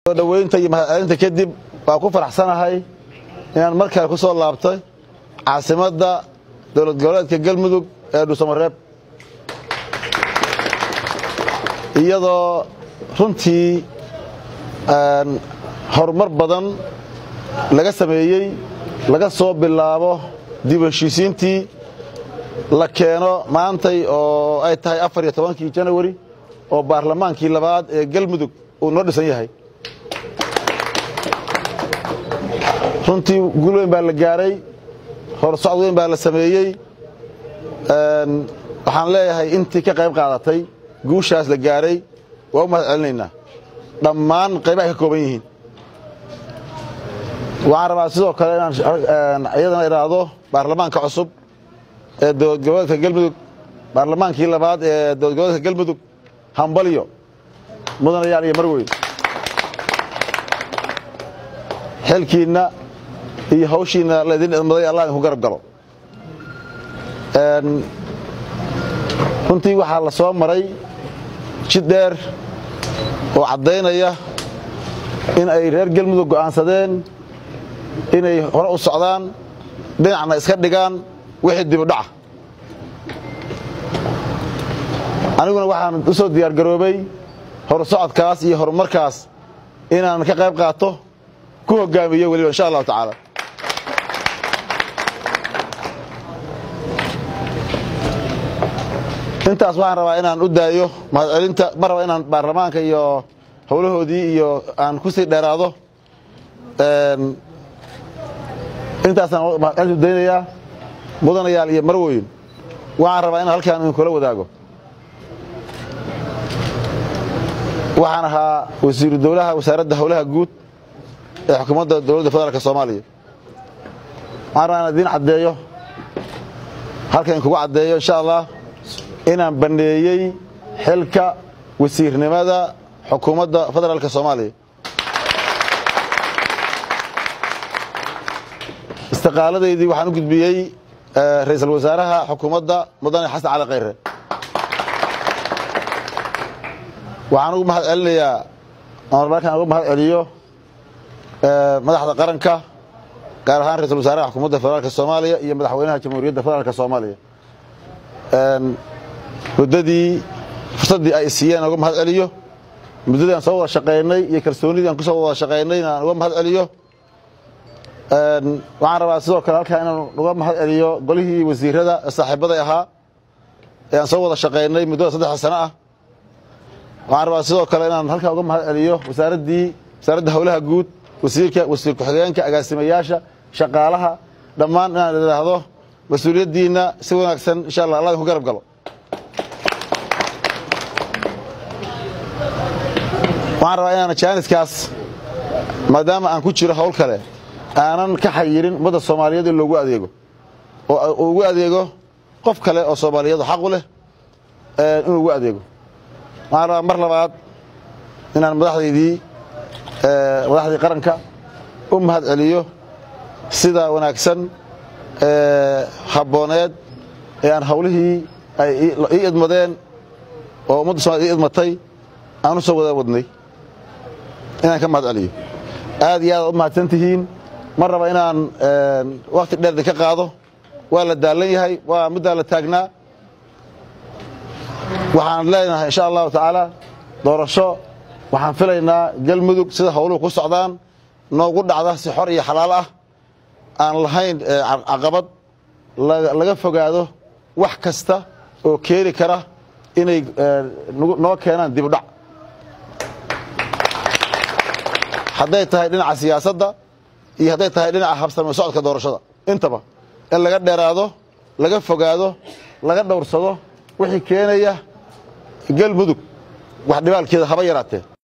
soo dhoweynta iyo mahadcelinta kadib waa ku faraxsanahay inaan mar kale ku soo laabtay caasimadda dowlad goboleedka galmudug ee dhuusamareeb iyadoo runtii horumar badan laga sameeyey laga soo bilaabo dib u heshiisiintii la keeno maantay oo ay tahay afar iyo tobankii janawari oo baarlamaankii labaad ee galmudug uu noo dhisan yahay runtii guul weyn baa la gaaray horsocod weyn baa la sameeyey waxaan leeyahay intii ka qayb qaadatay guushaas la gaaray waa u mahad celinaynaa dhammaan qaybahay ka kooban yihiin waxaan rabaa sidoo kale inaan iyadana idhaahdo baarlamaanka cusub ee dowlad goboleedka galmudug baarlamaankii labaad ee dowlad goboleedka galmudug hambalyo mudanayaal iyo marweyn xilkiinna iyo hawshiinna laydin idmaday allah idinku garab galo runtii waxaa la soo maray jid dheer oo caddaynaya in ay reer galmudug go'aansadeen inay hore u socdaan dhinacna iska dhigaan wixii dibudhaca aniguna waxaan u soo diyaargaroobay horsocodkaas iyo horumarkaas inaan ka qayb qaato ku hogaamiyo weliba insha allahu tacaala intaas waxaan rabaa inaan u daayo mahadcelinta ma raba inaan baarlamaanka iyo howlahoodii iyo aan ku sii dheeraado intaasaan mahadcelintu daynayaa mudanayaal iyo marwoyin waxaan rabaa inaan halkaan idinkula wadaago waxaan ahaa wasiiru dowlaha wasaaradda howlaha guud ee xukuumadda dowladda federaalk soomaaliya waxaan rabaa inaan idiin caddeeyo halkan idinkugu caddeeyo insha allah inaan banneeyey xilka wasiirnimada xukuumadda federaalk soomaaliya istiqaaladaydii waxaan u gudbiyey ra-iisul wasaaraha xukuumadda mudane xasan cali khayre waxaan ugu mahad celinayaa markaan uga mahad celiyo madaxda qaranka gaar ahaan ra-isul wasaaraha xukuumadda federaalk soomaaliya iyo madaxweynaha jamhuuriyadda federaalk soomaaliya muddadii fursaddii ay siiyeen aan uga mahad celiyo muddadii aan soo wada shaqaynay iyo kalsoonidii aan ku soo wada shaqaynayna aan uga mahad celiyo waxaan rabaa sidoo kale halkaa inaan uga mahad celiyo golihii wasiirada saaxiibaday ahaa ee aan soo wada shaqaynay muddada saddexda sano ah waxaan rabaa sidoo kale inaan halkaa uga mahad celiyo wasaaraddii wasaaradda howlaha guud wasiirka wasiir ku-xigeenka agaasimayaasha shaqaalaha dhammaan inaan idhaahdo mas-uuliyaddiinna si wanaagsan insha allah allah idinku garab galo waxaan rabaa inaan jaaniskaas maadaama aan ku jiro hawl kale aanan ka xayirin ummadda soomaaliyeed in loogu adeego oo ugu adeego qof kale oo soomaaliyadu xaqu leh inuu ugu adeego waxaan rabaa mar labaad inaan madaxdaydii madaxdii qaranka u mahad celiyo sida wanaagsan habbooneed ee aan hawlihii ay ii idmadeen oo ummadda somaliyed ii idmatay aan u soo wada wadnay inaan ka mahad celiyo aad iyo aad u mahadsan tihiin ma raba inaan wakti dheer idinka qaado waa la daalan yahay waa middaa la taagnaa waxaan leenahay insha allahu tacaala doorasho waxaan filaynaa galmudug sida howluhu ku socdaan noogu dhacda si xor iyo xalaal ah aan lahayn caqabad laga fogaado wax kasta oo keeni kara inay noo keenaan dibudhac hadday tahay dhinaca siyaasadda iyo hadday tahay dhinaca habsame socodka doorashada intaba in laga dheeraado laga fogaado laga dhowrsado wixii keenaya galmudug wax dhibaalkeeda haba yaraatee